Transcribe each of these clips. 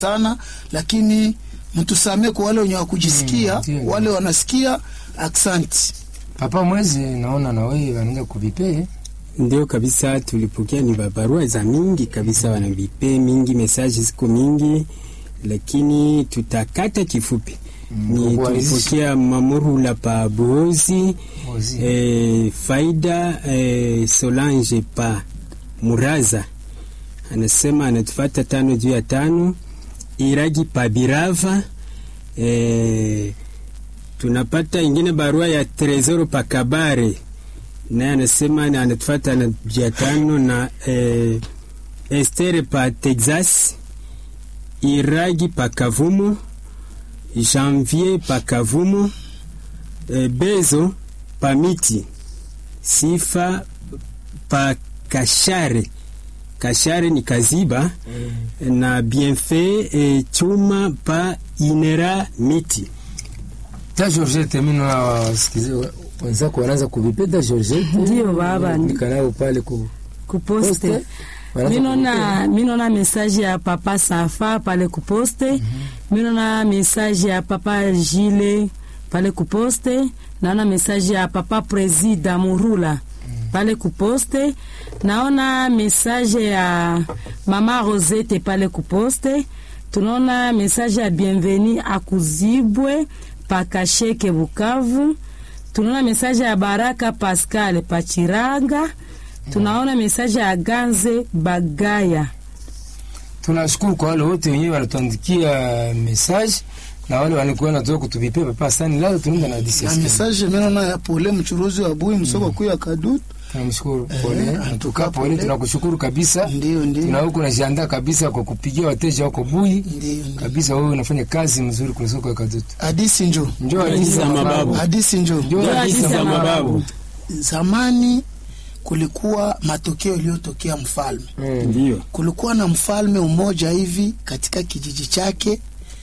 sana, lakini mtusamee kwa wale wenye wakujisikia Mm, ndio. wale wanasikia. Aksanti. Papa Mwezi, naona na wewe wanaanza kuvipe Ndio kabisa, tulipokea ni barua za mingi kabisa, wanavipe mingi, mesaji ziko mingi, lakini tutakata kifupi. Ni kukualizisha. tulipokea Mamurula pa Buhozi, Buhozi. eh, Faida eh, Solange pa Muraza, anasema anatufata tano juu ya tano. Iragi pa Birava, eh, tunapata ingine barua ya Tresoro pa Kabare naye anasema na anatufata na jia tano na eh, Estere pa Texas, Iragi pa Kavumo, Janvier pa Kavumo, eh, Bezo pa Miti, Sifa pa Kashare, Kashare ni Kaziba na Bienfait eh, Chuma pa Inera Miti. ta Georgette, mimi na wasikizi wenzako wanaanza kuvipe ta Georgette, Ndio baba, ndi- nikanao pale ku kuposte Poste. Wanaanza minona minona message ya papa Safa pale kuposte minona message ya papa Jile pale kuposte naona message ya papa Presida Murula pale kuposte naona message ya mama Rosette pale kuposte tunaona message ya bienveni akuzibwe pakasheke Bukavu tunaona message ya Baraka Pascal Pachiranga tunaona mesaje ya Ganze Bagaya. tunashukuru kwa wale wote wenyewe wanatuandikia message na wale walikuwa wanatoka kutuvipe papa sani leo tunaenda na disi na mesaje menona ya pole mchuruzi wa bui msoko kuu ya kadutu tunamshukuru Eh, pole antuka antuka pole pole. tunakushukuru kabisa ndio ndio tuna huko najiandaa kabisa kwa kupigia wateja wako bui ndio ndio. kabisa wewe unafanya kazi mzuri kwenye soko ya kadutu Hadisi njo njoo Hadithi hadithi za mababu. hadisi njo njoo Ndio hadithi hadithi za za mababu zamani kulikuwa matokeo iliyotokea mfalme Mm. Ndio, kulikuwa na mfalme mmoja hivi katika kijiji chake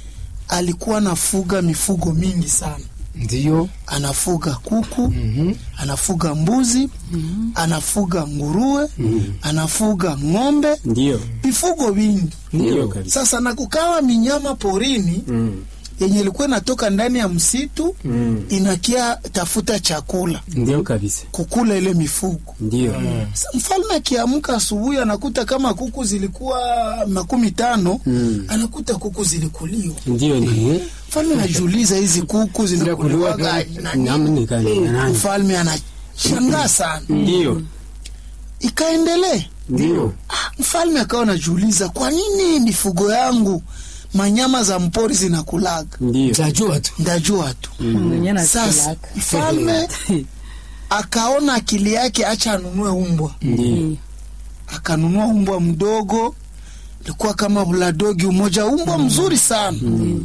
alikuwa anafuga mifugo mingi sana ndio anafuga kuku Mhm. anafuga mbuzi anafuga nguruwe anafuga ng'ombe ndio, mifugo vingi ndio kabisa. sasa na kukawa minyama porini Mm, yenye ilikuwa inatoka ndani ya msitu mm, inakia tafuta chakula ndio kabisa, kukula ile mifugo ndio, Sasa mfalme akiamka asubuhi anakuta kama kuku zilikuwa makumi tano Mm. anakuta kuku zilikuliwa. ndio, ndio. Mfalme anajiuliza hizi kuku zinakuliwa gani na nini? Namni gani na nani? Mfalme anashangaa sana, Ndio, ikaendelea. ndio, Ah, mfalme akawa anajiuliza kwa nini mifugo yangu manyama za mpori zinakulaga? ndio, tajua tu Ndajua tu. Mwenye na Sasa silaka. mfalme akaona akili yake, acha anunue umbwa. ndio, akanunua umbwa mdogo, ilikuwa kama buladogi umoja, umbwa mzuri sana.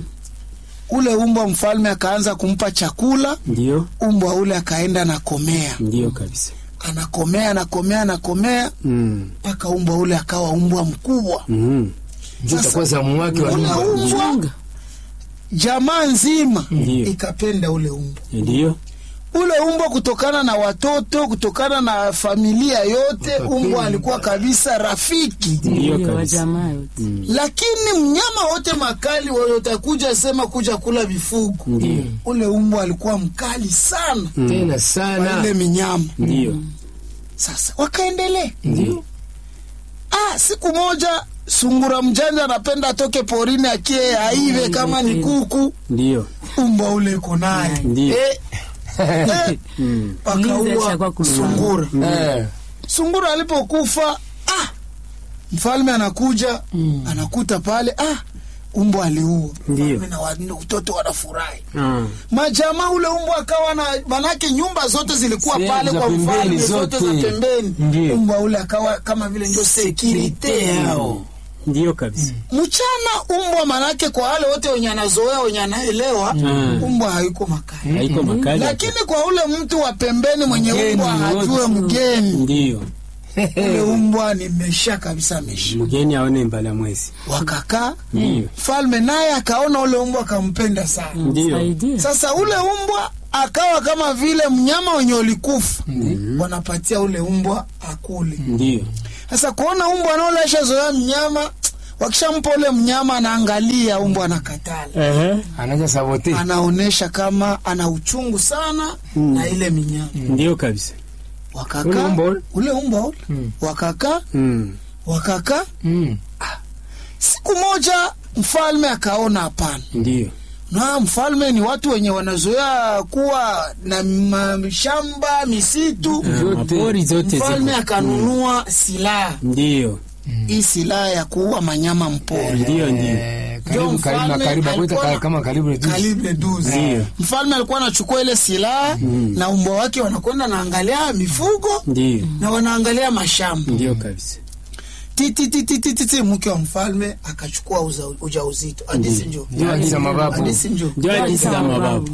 Ule umbwa mfalme akaanza kumpa chakula, ndio, umbwa ule akaenda anakomea, ndio kabisa. anakomea, anakomea, anakomea Mm, mpaka umbwa ule akawa umbwa mkubwa. mm, ndio Sasa, itakuwa zamu wake wa Ule nyumba. umbwa jamaa nzima Ndio. ikapenda ule umbwa ndio, ule umbwa kutokana na watoto, kutokana na familia yote, umbwa alikuwa kabisa rafiki. ndio Ndio, wa kabisa. jamaa yote. lakini mnyama wote makali watakuja sema kuja kula vifugo, Ndio, ule umbwa alikuwa mkali sana tena kwa ile sana minyama. ndio, Sasa wakaendelea. ndio, Ah, siku moja sungura mjanja anapenda atoke porini akie aive kama ni kuku, ndio, umbwa ule iko naye Ndio. eh, eh, mm, Mlinzi wakaua ashakuwa kulala. sungura. Eh, Sungura alipokufa ah, mfalme anakuja anakuta pale ah, umbwa aliua. Ndio. Mfalme na watoto wanafurahi. ah, majamaa ule umbwa akawa na manake, nyumba zote zilikuwa Sehemu pale za kwa pembeni mfalme, zote za zote. pembeni. Ndio. Umbwa ule akawa kama vile ndio sekirite yao. ndio kabisa. Mchana umbwa manake, kwa wale wote wenye anazoea wenye anaelewa, Mm. umbwa haiko makali, Haiko makali. lakini kwa ule mtu wa pembeni mwenye Mgeni umbwa hajue wote. mgeni, Ndio, ule umbwa nimesha kabisa mesha. mgeni aone mbala mwezi. Wakakaa, Ndio, mfalme naye akaona ule umbwa akampenda sana. ndio, Saidia. Sasa ule umbwa akawa kama vile mnyama wenye ulikufa wanapatia ule umbwa akule. ndio, Sasa kuona umbwa anaolesha zoea mnyama, wakishampa ule mnyama anaangalia umbwa anakatala Aha, anaanza sabote anaonesha kama ana uchungu sana na ile minyama ndio kabisa. wakaka Ule umbwa ule? ule umbwa ule Mm. wakaka Mm. wakaka Mm. siku moja mfalme akaona hapana Ndio. na mfalme ni watu wenye wanazoea kuwa na mashamba misitu Zote. Mapori zote mfalme ziko. akanunua silaha Ndio. hii silaha ya kuua manyama mpori Ndio ndio. Eh, karibu Ndio karibu mfalme karibu akuita alikuwa ka- na- kama karibu reduce. kalibre 12 Ndio. mfalme alikuwa anachukua ile silaha na umbwa wake wanakwenda naangalia mifugo Ndio. na wanaangalia mashamba Ndio kabisa. titititititi mke wa mfalme akachukua uza- ujauzito hadisi njo Ndio hadithi za mababu. hadisi njo Ndio hadithi za mababu.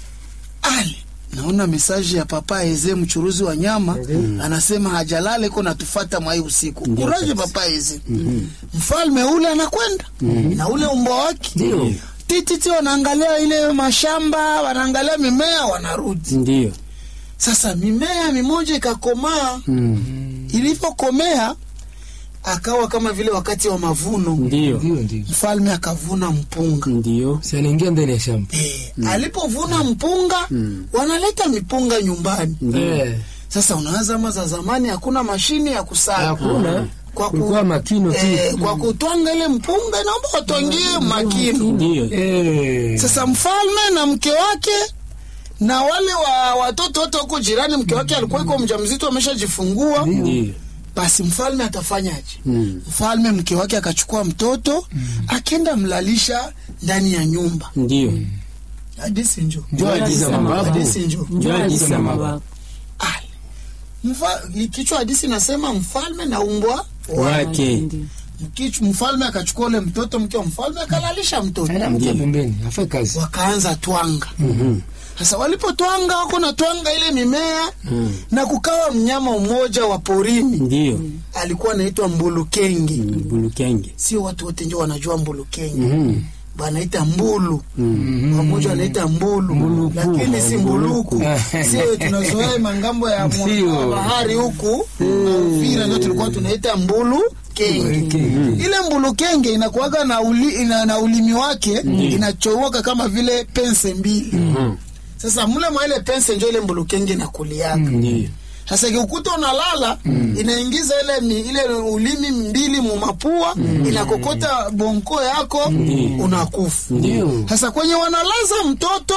ale naona mesaji ya papa eze mchuruzi wa nyama anasema hajalala iko natufata mwai usiku Ndio kuraje kabisa. papa eze mfalme ule anakwenda na ule umbwa wake Ndio. tititi wanaangalia ile mashamba wanaangalia mimea wanarudi Ndio. sasa mimea mimoja ikakomaa Mm. ilivyokomea akawa kama vile wakati wa mavuno Ndio. Ndio ndio. mfalme akavuna mpunga Ndio. Si anaingia ndani ya shamba. e, alipovuna mpunga wanaleta mipunga nyumbani Eh. sasa unaanza ama za zamani hakuna mashine ya kusaga Hakuna. kwa, ku, Kulikuwa makino tu. eh, kwa kutwanga ile mpunga naomba watwangie makino Ndio. Eh. sasa mfalme na mke wake na wale wa watoto wote huko jirani mke wake alikuwa iko mjamzito ameshajifungua Ndio. basi mfalme atafanyaje Mm. mfalme mke wake akachukua mtoto akenda mlalisha ndani ya nyumba Ndio. hadisi njo Ndio hadithi za mababu. hadisi njo Ndio hadithi za mababu. Ale. Mfa, kichwa hadisi nasema mfalme na umbwa Wake. Ndio. Kichu, mfalme akachukua ule mtoto mke wa mfalme akalalisha mtoto Ana mtia pembeni, afanye kazi. wakaanza twanga Mhm. sasa walipotwanga wako na twanga ile mimea na kukawa mnyama mmoja wa porini Ndio. alikuwa anaitwa mbulukenge Bulukenge. sio watu wote ndio wanajua mbulukenge Mhm. banaita mbulu wamoja wanaita mbulu lakini si mbuluku sio tunazoea mangambo ya mwa- Ndio. bahari huku na Uvira ndio tulikuwa tunaita mbulu kenge ile mbulu kenge inakuwaga na, uli, ina, na ulimi wake inachowoka kama vile pense mbili Mhm. sasa mule mwa ile pense njo ile mbulu kenge inakuliaka Ndio. sasa ikikuta unalala inaingiza ile mi, ile ulimi mbili mumapua inakokota bonko yako unakufa Ndio. sasa kwenye wanalaza mtoto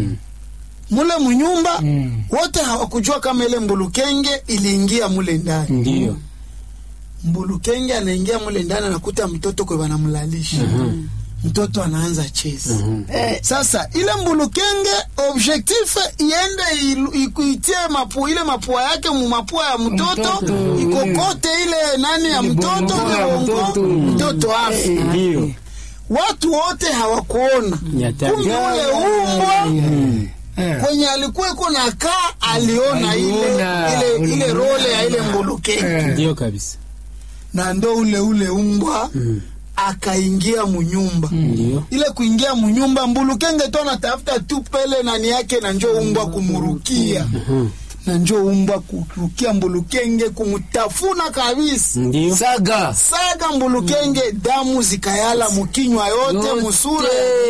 mule munyumba Mm. wote hawakujua kama ile mbulukenge iliingia mule ndani Ndio. mbulukenge anaingia mule ndani anakuta mtoto kwe wanamlalisha mtoto anaanza cheza eh, sasa ile mbulukenge objectif iende ilu- ikuitie mapu ile mapua yake mu mapua ya mtoto Mtoto, ikokote ile nani ya mtoto bongo ya bongo, mtoto. mtoto afe Ndio. watu wote hawakuona Nyata. kumbe ule umbwa Mm. Eh. kwenye alikuwa iko na kaa aliona ile, Aliona. ile, ile role ya ile mbulukenge Eh. Ndio kabisa. na ndo ule ule umbwa Mm. akaingia munyumba Ndio. ile kuingia munyumba mbulukenge tu anatafuta tu pele nani yake na njo umbwa kumurukia Mhm. na njo umbwa kurukia mbulukenge kumutafuna kabisa Ndio. Saga. saga mbulukenge damu zikayala mukinywa yote Yote. musura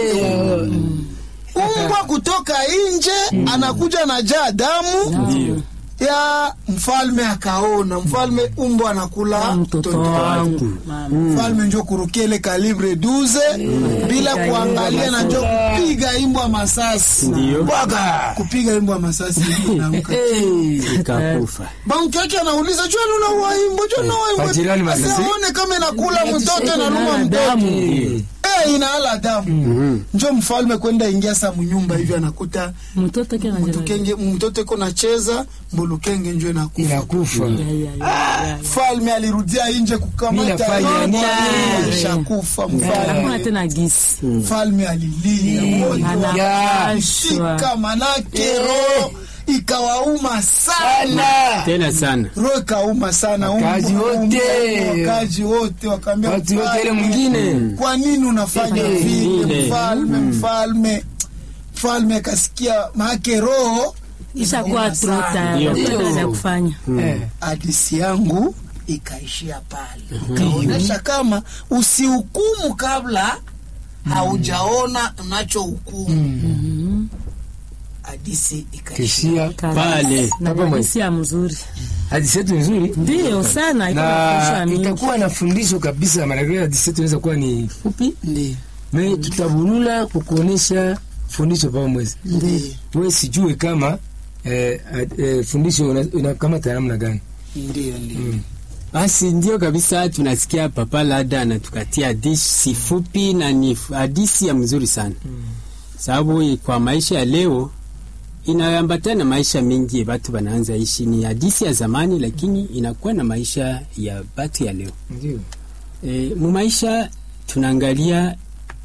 umbwa kutoka nje anakuja na jaa damu Ndio. ya mfalme akaona mfalme umbwa anakula mtoto mtoto wangu Mama. mfalme njo kurukia ile kalibre 12 bila kuangalia na njo kupiga imbwa masasi Ndio. bwaga kupiga imbwa masasi imbwa inaamka. Ikakufa. banki yake anauliza jua unaua imbwa jua unaua Majirani imbwa masasi. asione kama inakula mtoto inaluma Inala mtoto damu. eh inaala damu Mhm. njo mfalme kwenda ingia sa munyumba hivi anakuta mtoto kena mtukenge mtoto iko nacheza mbulukenge njo inakufa Inakufa. mfalme alirudia inje kukamata Ninafanya yote, nini? alishakufa mfalme hakuna tena gisi mfalme alilia moyo anapashwa akashika manake roho ikawauma sana Tena sana. roho ikauma sana Wakazi Umbu- wote. umbu- wakazi wote wakaambia Watu wote ile mfalme, mwingine. kwa nini unafanya Eh, vile vile. mfalme mfalme mfalme akasikia maake roho ishakuwa inauma sana. trota Ndio. hakuna tena cha kufanya Eh. hadisi yangu ikaishia pale ikaonyesha kama usihukumu kabla haujaona unachohukumu hadisi ikaishia kishia Pale. na Papa mwe. hisia mzuri hadithi yetu ni nzuri ndio sana iko na na fundisho mingi. itakuwa na fundisho kabisa maanake hadithi yetu inaweza kuwa ni fupi ndio me tutabulula kukuonesha fundisho papa mwezi ndio we sijue kama eh, eh, fundisho una- unakamata namna gani ndio ndio Basi ndio kabisa, tunasikia Papa Lada anatukatia hadithi fupi na ni hadithi ya mzuri sana sababu kwa maisha ya leo inaambatana na maisha mengi batu wanaanza ishi. Ni hadithi ya zamani, lakini inakuwa na maisha ya batu ya leo. ndio E, mu maisha tunaangalia,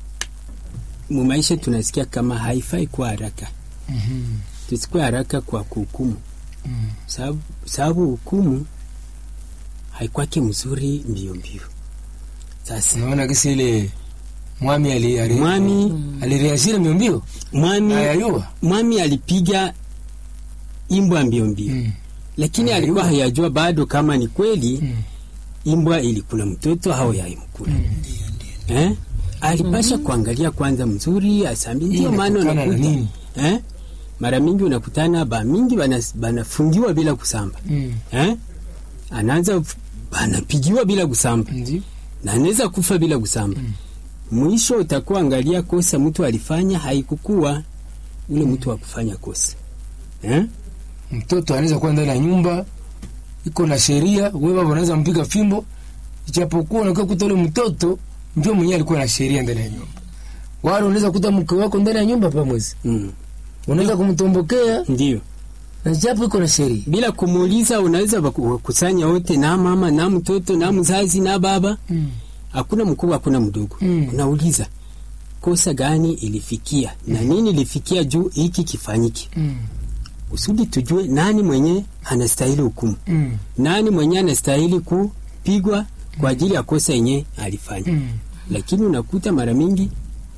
mu maisha tunasikia kama haifai kuwa haraka, tusikuwe haraka kwa kuhukumu sababu sababu hukumu haikwake mzuri mbio mbio. Sasa unaona kisi ile mwami ali- ali- mwami alireashire mbio mbio mwami ayayua mwami alipiga imbwa mbio mbio, Mm. lakini Ayayua. alikuwa hayajua bado kama ni kweli Mm. imbwa ilikula mtoto au yaimkula eh? Alipasha kuangalia kwanza mzuri asambi. Ndio maana inatokana na unakuta nini? eh? mara mingi unakutana ba mingi bana- banafungiwa bila kusamba Mm. eh? anaanza anapigiwa bila kusamba ndio na anaweza kufa bila kusamba. Mwisho utakuwa angalia kosa mtu alifanya haikukuwa ule mtu wa kufanya kosa eh? mtoto anaweza kuwa ndani ya nyumba iko na sheria, wewe baba unaweza mpiga fimbo, ijapokuwa unakuwa kuta ule mtoto ndio mwenyewe alikuwa na sheria ndani ya nyumba. Wale unaweza kuta mke wako ndani ya nyumba pamwezi, mm. unaweza kumtombokea Ndio na japo iko na sheria. bila kumuuliza, unaweza waku- wakusanya wote na mama na mtoto na mzazi na baba, Mm. hakuna mkubwa hakuna mdogo Mm. unauliza kosa gani ilifikia na nini ilifikia juu hiki kifanyike, Mm. kusudi tujue nani mwenye anastahili hukumu, Mm. nani mwenye anastahili kupigwa kwa ajili ya kosa yenye alifanya. Mm. Lakini unakuta mara mingi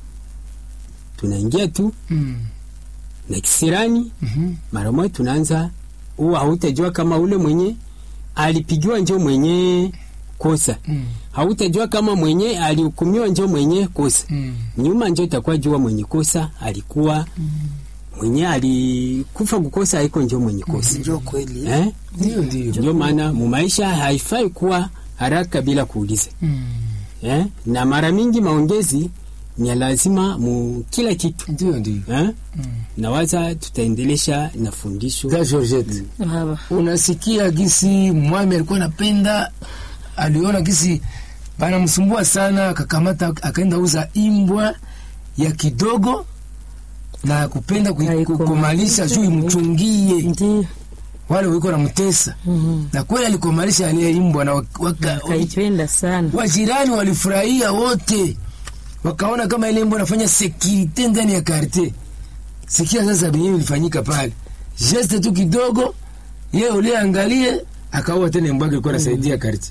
tunaingia tu Mm. na kisirani, Mhm. mara moja tunaanza huwa hautajua kama ule mwenye alipigiwa njo mwenye kosa, Mm. hautajua kama mwenye alihukumiwa njo mwenye kosa. Mm. Nyuma njo itakuwa jua mwenye kosa alikuwa mwenye alikufa kukosa, haiko njo mwenye kosa njo kweli eh? Ndio ndio. Ndio maana mu maisha haifai kuwa haraka bila kuuliza Mm. eh? na mara mingi maongezi ni ya lazima mu kila kitu Ndio ndio. eh? Nawaza tutaendelesha na fundisho Da Georgette. Baba. unasikia gisi mwami alikuwa anapenda, aliona gisi banamsumbua sana, akakamata akaenda uza imbwa ya kidogo na kupenda kui- Haikomalisha. kukomalisha juu imchungie Ndio. wale wiko na mtesa Mhm. na kweli alikomalisha aliye imbwa na wak- waka- Kaipenda sana. wajirani walifurahia wote, wakaona kama ile imbwa anafanya sekirite ndani ya karte. Sikia sasa benyewe ilifanyika pale, geste tu kidogo, ye ule angalie, akaua tena imbwa yake ilikuwa nasaidia karte.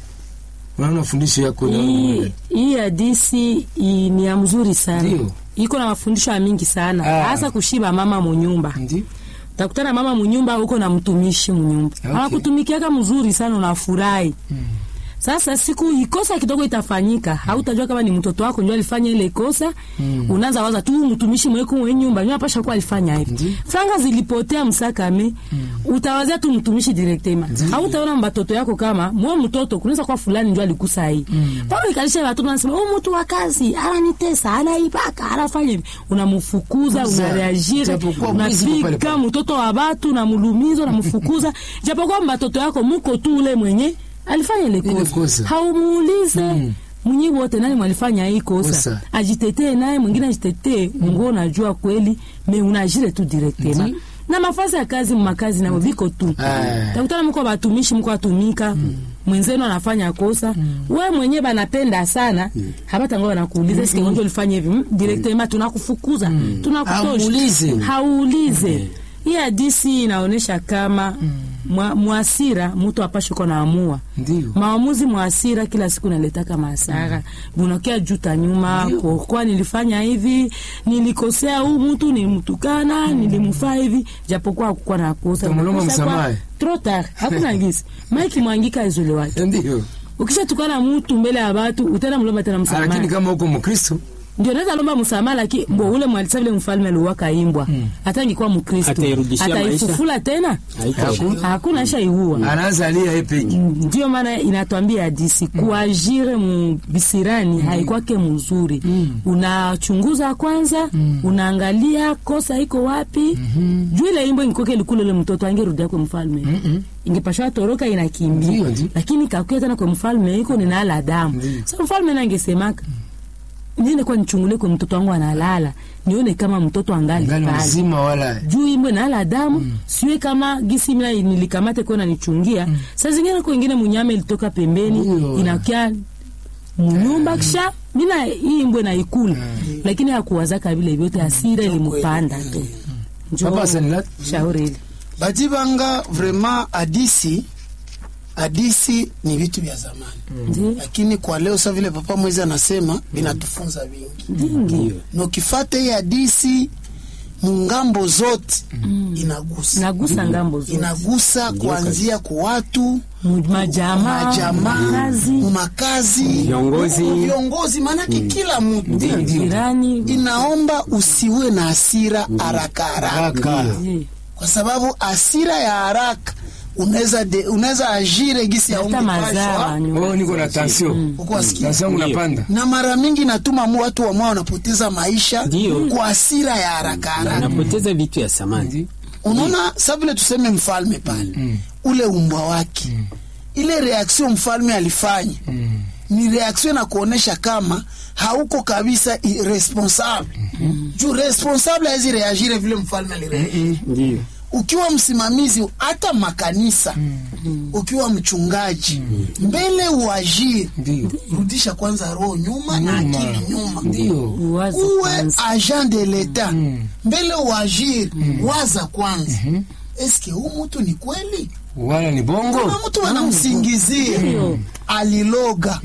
Unaona fundisho yako na Hii hii hadisi i- ni ya mzuri sana. Ndio. Iko na mafundisho ya mingi sana. Ah. Hasa kushiba mama munyumba. ndio Utakutana mama munyumba huko na mtumishi munyumba. Okay. Anakutumikiaka mzuri sana unafurahi. Sasa siku ikosa kidogo itafanyika, hautajua kama ni mtoto wako ndio alifanya ile kosa. Unaanza waza tu mtumishi mweko mwenye nyumba ndio apasha kuwa alifanya hivi. Ndiyo. Franga zilipotea msakame, utawazia tu mtumishi directement. Hautaona mbatoto yako kama mwa mtoto kunaweza kuwa fulani ndio alikusa hii. Pale ikalisha watoto wanasema, "Oh mtu wa kazi, ananitesa, anaibaka, anafanya hivi." Unamfukuza, Kwanza, unareagire, japokuwa mwizi ni pale unafika pale. mtoto wa batu na mulumizo na mfukuza japokuwa mbatoto yako muko tu ule mwenye alifanya ile Ile kosa kosa. haumuulize Mm. mwenye wote nani mwalifanya hii kosa Kosa. ajitetee naye mwingine ajitetee ngo unajua kweli me unajire tu directement Ndi. na mafasi ya kazi makazi nao viko tu Ah. takutana mko batumishi mko atumika mwenzenu anafanya kosa we mwenye banapenda sana habata ngo banakuuliza sike ngonjo ulifanya hivi Mm, directement tunakufukuza tunakutosha Hauulize. hauulize hii hadisi inaonyesha kama mwa- mwasira mtu apashe ko naamua Ndio. maamuzi mwasira kila siku naletaka masara bunakia juta nyuma kwa nilifanya hivi nilikosea huu mtu nilimtukana nilimfaa hivi japokuwa hakukuwa na kosa Utamlomba Kosa kwa- msamaha. trop tard hakuna ngisi maiki mwangika izolewake Ndio. ukishatukana mtu mbele ya watu utenda mlomba tena Lakini msamaha kama uko Mkristo ndio naweza lomba msamaha lakini mbo ule mwalisa vile mfalme aliuwaka imbwa hata angekuwa mkristo Atairudishia maisha. ataifufula tena Haiko. hakuna ashaiua anaanza alia yeye peke. ndio maana inatwambia hadisi kuajire mbisirani haikwake mzuri unachunguza kwanza unaangalia kosa iko wapi juu ile imbo ingikoke likule ule mtoto angerudia kwa mfalme ingepashwa toroka inakimbia Ndio, ndio. lakini kakuya tena kwa mfalme iko ninala damu sa mfalme nangesemaka niende kwa nichungule kwa mtoto wangu analala nione kama mtoto angali Ngali pale mzima wala. juu imwe nala damu mm. siwe kama gisi mina nilikamate kuwa nanichungia mm. saa zingine kwa ingine munyama ilitoka pembeni Ndio. inakia munyumba kisha mina hii imbwe naikula lakini hakuwazaka vile vyote asira ilimupanda tu Njoo, Papa Sanila. shauri ile Badibanga vraiment hadisi hadisi ni vitu vya zamani Ndio. lakini kwa leo sa vile papa mwezi anasema vinatufunza vingi vingi na ukifata hii hadisi mungambo zote inagusa nagusa ngambo zote inagusa kuanzia kwa watu Mu- majamaa majamaa kazi makazi Viongozi. viongozi maanake kila mtu jirani inaomba usiwe na hasira haraka haraka Haraka. Ndio. kwa sababu hasira ya haraka unaweza de- unaweza ajire gisi ya hata umri mazaa pashwa nyuma. Oh, niko na tension. uko wasikia Tension yangu Ndio. napanda. na mara mingi natuma mu watu wamwa wanapoteza maisha Ndio. kwa hasira ya haraka haraka. anapoteza vitu ya samani Unaona, sa vile tuseme mfalme pale ule umbwa wake ile reaction mfalme alifanya ni reaction na kuonesha kama hauko kabisa i- responsable juu responsable hawezi reagire vile mfalme alireagire ndio ukiwa msimamizi hata makanisa ukiwa mchungaji mbele uajiri Ndio. rudisha kwanza roho nyuma na akili nyuma Ndio. Uwaze uwe kwanza. agent de l'etat mbele uajiri waza kwanza eske huu mtu ni kweli Wala ni bongo. kuna mtu anamsingizia aliloga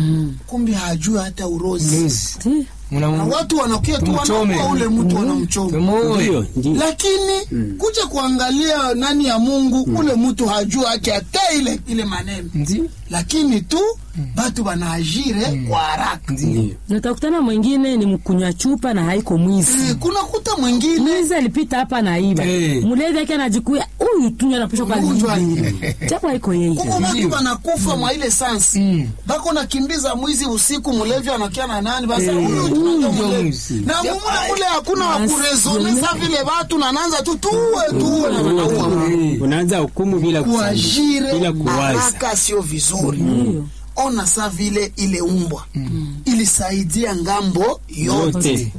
kumbe hajui hata urozi Yes. Ndio. na Mna watu wanakia tu Tumchome. wanaua ule mtu wanamchoma Tumoe. ndio ndio lakini kuja kuangalia nani ya Mungu ule mtu hajua haki hata ile ile maneno Ndio. lakini tu batu banaajire kwa haraka Ndio. natakutana mwingine ni mkunywa chupa na haiko mwizi Eh, kuna kuta mwingine mwizi alipita hapa na iba Eh. mulevi yake anajikuya huyu tu anapishwa kwa Mgonjwa. libi japo haiko yeye kuko batu Ndio. banakufa mwa ile sansi Mm. bako nakimbiza mwizi usiku mulevi anakia na nani basa Eh, huyu huyu tunajua ndio mulevi. mwizi. na mumule mule hakuna Yes. wakurezone sa vile batu nananza tu tuwe tuwe na wanaua Eh. unaanza hukumu bila kusali, kuajire bila kuwaza haraka sio vizuri ona sa vile ile umbwa ilisaidia ngambo yote yote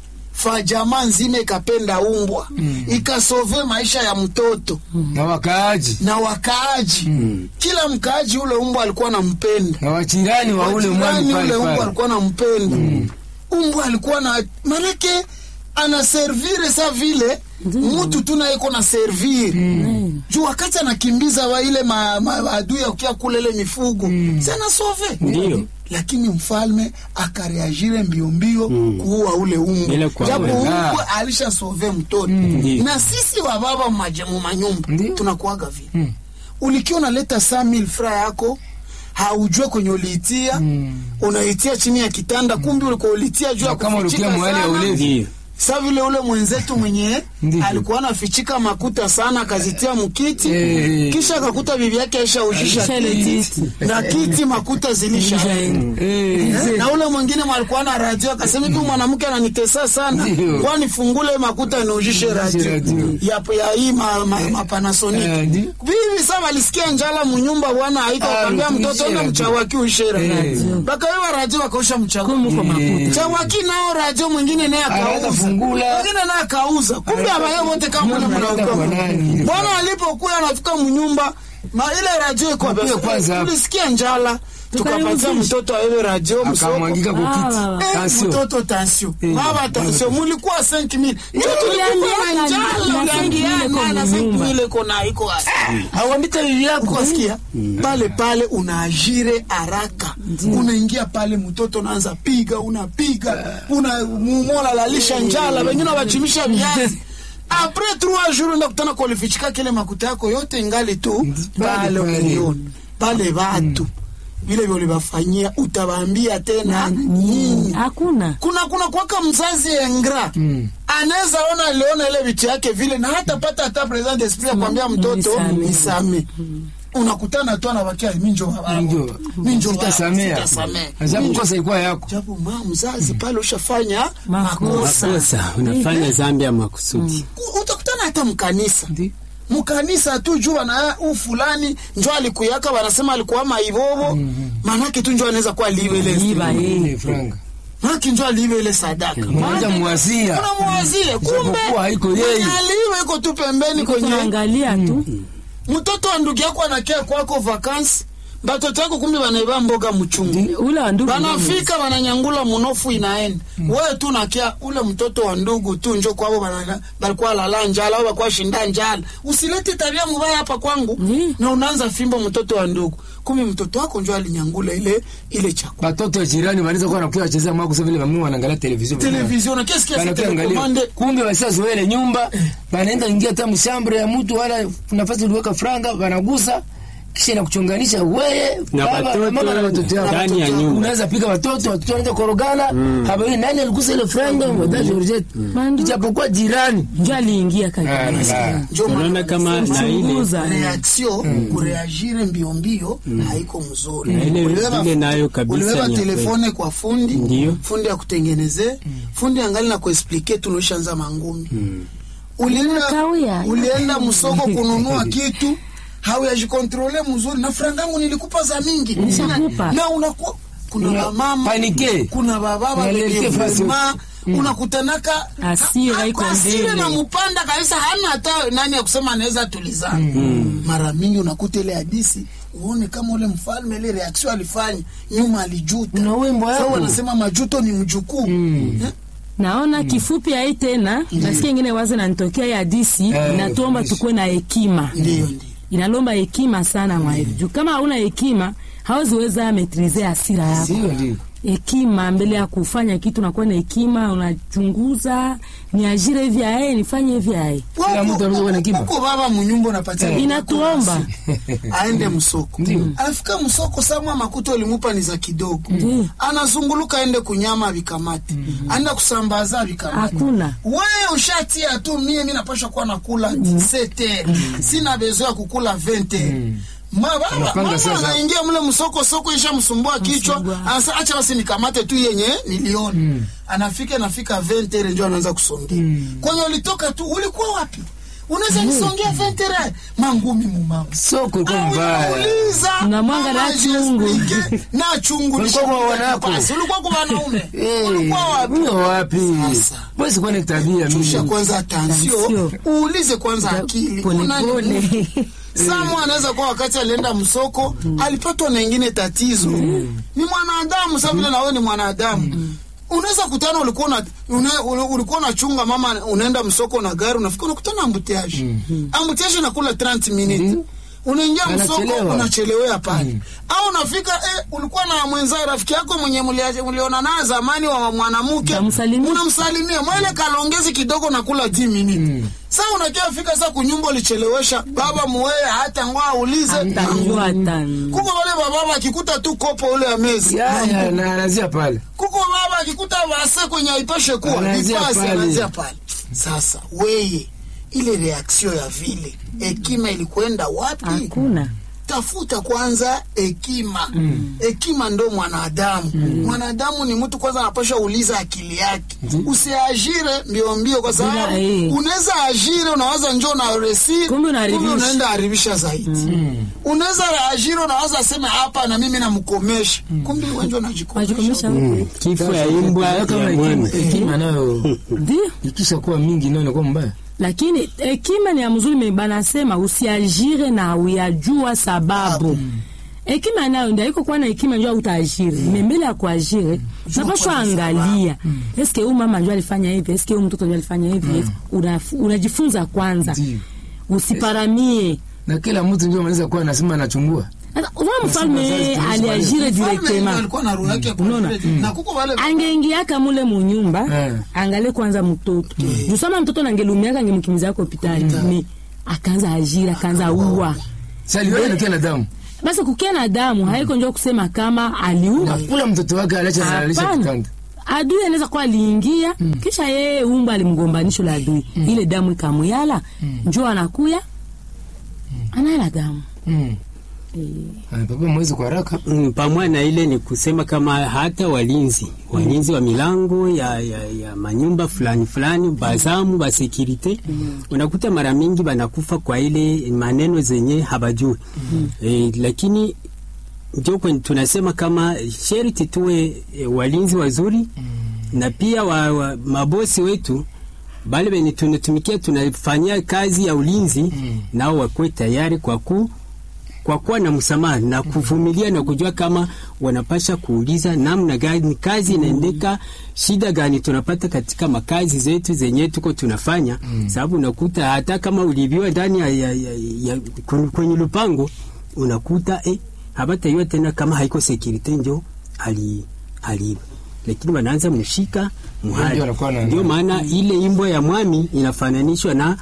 fa jamaa nzima ikapenda umbwa ikasove maisha ya mtoto Na wakaaji. na wakaaji kila mkaaji ule umbwa alikuwa nampenda Na wachirani wa ule mwani Wajirani pale ule umbwa pale. alikuwa nampenda umbwa alikuwa na manake anaservire sa vile mtu tu naye iko na servire juu wakati anakimbiza wa ile ma, ma, adui akia kule ile mifugo si anasove ndio lakini mfalme akareagire mbio mbio kuua ule umbwa Bila kuua. japo Ah. umbwa alisha sove mtoto Ndiyo. na sisi wa baba maje- mu manyumba Ndiyo. tunakuaga vile ulikiwa unaleta 100000 fra yako haujue kwenye uliitia unaitia chini ya kitanda kumbi ulikuwa ulitia juu ya Na kama ulikia kufichika mahali ya sana. ulevi. ndio sa vile ule mwenzetu mwenye Ndiyo. alikuwa anafichika makuta sana akazitia mkiti Eh. kisha akakuta bibi yake aishaujisha Aisha ile kiti kiti. na kiti makuta zilishaenda Eh. na ule mwingine mwalikuwa na radio akasema tu mwanamke ananitesa sana Ndio. kwani fungule makuta niujishe radio radio. ya, ya hii ma, ma, ma Panasonic Eh, ndio. bibi sasa walisikia njala munyumba bwana aika Ah, akamwambia uishe mtoto enda radio. mchawaki uishe radio Eh. bakawewa radio wakausha mchawaki kumuko makuta chawaki nao radio mwingine naye Anaenda akauza fungula. mwingine naye akauza kumbe abaye wote kama Nyumba mwana inaenda kwa nani? bwana alipokuwa anafika mnyumba ma ile radio iko Mpiga kwanza hapo. tulisikia njala tukapatia Tukaihuzisha. mtoto awewe radio msoko akamwangika Ah, kukiti baba. Eh, Tension. mtoto tansio Eh, baba tansio mulikuwa 5000 ndio tulikuwa uliambiaka na njala na 5,000 uliambiana na kwa nyumba. 5000 kona iko awambita bibi yako asikia pale pale unaajire haraka unaingia pale mtoto unaanza piga unapiga una mumola lalisha njala wengine wachimisha viazi apres trois jours ndakutana kulifichika kile makuta yako yote ingali tu pale pale. umeliona pale watu vile vile ulivafanyia utawaambia tena nini hakuna kuna kuna kwaka mzazi engra Mm. anaweza ona aliona ile vitu yake vile na hata pata hata present esprit ya kuambia mtoto Nisame. nisame unakutana tu anabakia minjo baba Ndio. minjo baba, Sitasamea. sitasamea. Ajabu kosa ilikuwa yako. japo ma mzazi pale ushafanya Makosa. makosa Makosa, unafanya zambi ya makusudi. Ku- utakutana hata mkanisa Ndio. mkanisa tu jua na u fulani njo alikuyaka wanasema alikuwa maivovo manake tu njo anaweza kuwa liwe ile Liba, eh. Ile franga. manake njo aliwe ile sadaka Mmoja muwazia. unamwazie kumbe Japokuwa haiko yeye. aliwe iko tu pembeni kwenye tunaangalia tu mtoto wa ndugu yako anakia kwako vakansi batoto yako kumbe wanaiba mboga mchungu ule wa ndugu banafika wananyangula munofu inaenda wewe tu nakia ule mtoto wa ndugu tu njo kwavo bana- balikuwa lala njala au balikuwa shinda njala usilete tabia mubaya hapa kwangu Ndi. na unaanza fimbo mtoto wa ndugu kumbe mtoto wako njo alinyangula ile ile chakula Batoto wa jirani wanaweza kuwa wanakuwa wachezea mwako sasa vile mami wanaangalia television. televizion na kesi kiasi Wanakuwa angalia. telekomande Kumbe wasizoea ile nyumba, wanaenda ingia hata mshambre ya mtu wala nafasi uliweka franga, wanagusa kisha inakuchonganisha wewe Na baba, watoto mama na watoto yako. ndani ya nyumba. Unaweza pika watoto, watoto wanaenda korogana, habari nani aligusa ile franga, mwadha Georgette. Mandu. Ijapokuwa jirani. njo aliingia Ah, kaka la. njo Unaona kama na ile Chunguza. reaction kureagire mbio mbio haiko mzuri. Na ile- Ulibeba- ile nayo kabisa ulibeba ni ya telefone kwa fundi Ndiyo. fundi akutengeneze fundi angali na kuexplike tunaishaanza mangumi ulienda, Kawia. ulienda msoko kununua kitu hauyajikontrole mzuri na frangangu nilikupa za mingi Nishakupa. na unakuwa kuna Una- wamama panike. kuna bababa Unaelekea wenye fasi. vuma unakutanaka Hasira ha- iko hasira mbele. na mpanda kabisa hana hata nani ya kusema anaweza tulizana mara mingi unakuta ile hadisi uone kama ule mfalme ile reaction alifanya nyuma alijuta Una wimbo Sasa yako. wanasema majuto ni mjukuu Eh? naona kifupi ai tena nasikia ingine wazi nanitokea ya disi Eh, inatuomba fundisha. tukuwe na hekima ndiyo ndiyo inalomba hekima sana mwaevu juu kama hauna hekima haweziweza metrize hasira yako Sio ndio. hekima mbele ya kufanya kitu nakuwa na hekima unachunguza niajire hivi ae nifanye hivi ae Kila mtu anaweza kuwa na hekima. Huko baba munyumba unapatia Eh. mtoto Inatuomba. nafasi. aende msoko Ndiyo. anafika msoko samwa makuta ulimupa ni za kidogo Ndiyo. anazunguluka aende kunyama vikamati aenda kusambaza vikamati hakuna wewe ushatia tu mie mi napasha kuwa nakula sete sina bezo ya kukula vente mama Unapanga sasa. anaingia mle msoko soko isha msumbua kichwa Msumbua. anasa acha basi nikamate tu yenye niliona anafika nafika vente ile ndio anaanza kusongea kwenye ulitoka tu ulikuwa wapi unaweza nisongea vente re mangumi mumama Soko ilikuwa mbaya. Unauliza, Unamwanga na mama chungu. jiexplike, na chungu Ulikuwa kwa nishapiga wanako. kipasi. ulikuwa kwa wanaume Eh, ulikuwa wapi huyo wapi? Sasa. Basi kwa ni tabia chusha mimi. kwanza tansio Tansio. uulize kwanza akili pole Unani pole. Mungu? Samu anaweza kuwa wakati alienda msoko alipatwa na ingine tatizo ni mwanadamu sa vile nawe ni mwanadamu unaweza kutana ulikuwa na una, una- ulikuwa unachunga mama unaenda msoko na gari unafika unakutana ambutiaje ambutiaje nakula 30 minutes unaingia msoko Anachelewa. unachelewea pale au unafika eh, ulikuwa na mwenza rafiki yako mwenye mulia- muliona naye zamani wa mwanamke Utamsalimia. unamsalimia mwele kalongezi kidogo nakula 10 minutes sasa unakia fika sasa kunyumba ulichelewesha baba muweye hata ngoa aulize Atajua tani. kuko wale bababa akikuta tu kopo ule ya mezi Ya ya na anazia pale. kuko baba akikuta vase kwenye aipashe kuwa Anaanzia ipase pale. anaanzia pale sasa weye ile reaksio ya vile hekima ilikwenda wapi hakuna tafuta kwanza hekima hekima ndo mwanadamu mwanadamu ni mtu kwanza anapasha uliza akili yake usiajire mbio mbio kwa sababu Bila, eh. unaweza ajire unawaza njo na resi Kumbe unaharibisha. unaenda haribisha zaidi unaweza ajire unawaza sema hapa na mimi namkomesha kumbe wenjo wajikomesha najikomesha huku kifo ya imbwa Ya kama ya hekima- mwana. hekima nayo ndio ikisha kuwa mingi nayo inakuwa mbaya. lakini hekima ni ya mzuri me banasema usiajire na uyajua sababu hekima nayo ndio iko kuwa na hekima njoo utaajiri mm. mbele ya kuajiri napashwa angalia eske huyu mama njoo alifanya hivi eske huyu mtoto njoo alifanya hivi Una- unajifunza kwanza Ndiyo. usiparamie na kila mtu ndio anaweza kuwa anasema anachungua Sasa, unaona mfalme aliajire Mfalme directement alikuwa na roho yake ya Unaona? kuajiri. na kuko wale angeingiaka mule munyumba Eh. angalie kwanza mtoto juu sama mtoto nangelumiaka angemkimbiza hospitali ni akaanza ajira akaanza uwa saliona kila damu basi kukia na damu haiko njo kusema kama aliua kula mtoto wake alacha analisha Hapana. kitanda adui anaweza kuwa aliingia kisha yeye umba alimgombanisho la adui ile damu ikamuyala njo anakuya anala damu Mm. Ah, papa mwezi kwa haraka Mm, pamoja na ile ni kusema kama hata walinzi walinzi wa milango ya, ya, ya manyumba fulani fulani bazamu ba security unakuta mara mingi banakufa kwa ile maneno zenye habajui e, lakini ndio kwenye tunasema kama sherti tuwe e, walinzi wazuri na pia wa, wa, mabosi wetu bale benye tunatumikia tunafanyia kazi ya ulinzi nao wakuwe tayari kwa ku kwa kuwa na msamaha na kuvumilia na kujua kama wanapasha kuuliza namna gani kazi inaendeka, shida gani tunapata katika makazi zetu zenye tuko tunafanya mm. Sababu unakuta hata kama ulibiwa ndani ya, ya, ya, ya, kwen- kwenye lupango unakuta eh, habataiwa tena kama haiko security njo ali aliiba, lakini wanaanza mshika muhali. Ndio wanakuwa na- Ndio maana ile imbo ya mwami inafananishwa na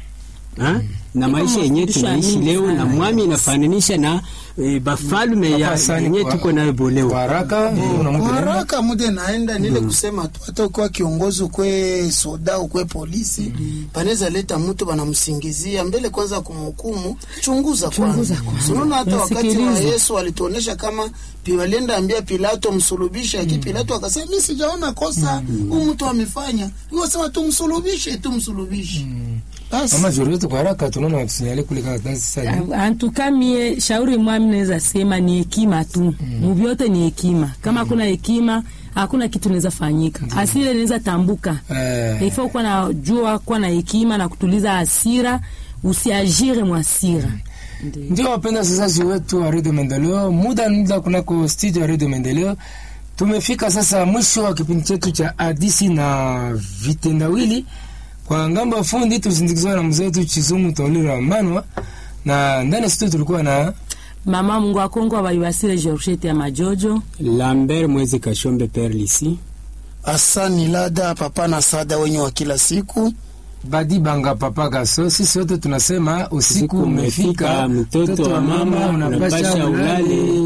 ha? na maisha yenyewe mafundisho tunaishi mingi leo sana. na mwami inafananisha na e, bafalme ya Papa Sani yenyewe kwa- tuko nayo kwa boleo. haraka una mtu nani? haraka mude naenda nile kusema tu hata ukuwa kiongozi ukwe soda ukwe polisi panaweza leta mtu banamsingizia mbele kwanza kumhukumu chunguza kwanza unaona hata wakati wa Nasikiliza. Yesu alituonesha kama pi- walienda ambia Pilato msulubishe aki Pilato akasema mimi sijaona kosa huyu mtu amefanya yeye sema tumsulubishe tumsulubishe basi Mama zuri wetu kwa haraka tunaona watusinyale kule kama tanzi sasa. antuka mie shauri mwami naweza sema ni hekima tu muvyote ni hekima kama hakuna hekima hakuna kitu naweza fanyika asile naweza tambuka Eh. ifo kuwa na jua kuwa na hekima na kutuliza hasira usiajire mwasira Ndio wapenda wasikilizaji wetu wa Radio Maendeleo, muda muda kunako studio ya Radio Maendeleo. Tumefika sasa mwisho wa kipindi chetu cha hadisi na vitendawili. Kwa ngambo ya fundi tusindikizwa na mzee wetu Chizungu Taulira Manwa, na ndani ya studio tulikuwa na mama mungu akongo abaiwasile georgette ya majojo Lambert Mwezi Kashombe Perlisi asani lada papa na sada wenye wa kila siku Badi Banga Papa Gaso. Sisi wote tunasema usiku Usiku umefika, umefika, mtoto wa mama, unapasha ulale.